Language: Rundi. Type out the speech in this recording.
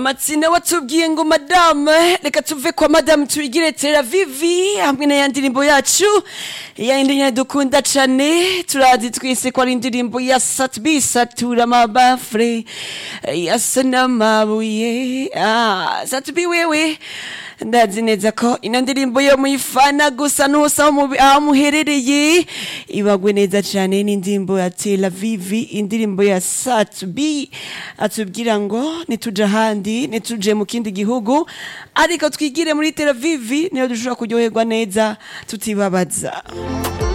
Matsina watubwiye ngo madame reka tuve kwa madame tuyigire Tel Aviv hamwe na ya ndirimbo yacu ya indirimbo dukunda cane turazi twese ko ari indirimbo ya Satbi satura mabafre yasa n'amabuye ah Satbi wewe ndazi neza ko ino ndirimbo yo muyifana gusa nusa aho muherereye ibagwe neza cane n'indirimbo ya Tel Aviv indirimbo ya Satbi atubwira ngo nituja ahandi nituje mu kindi gihugu ariko twigire muri Tel Aviv niyo dushobora kuryoherwa neza tutibabaza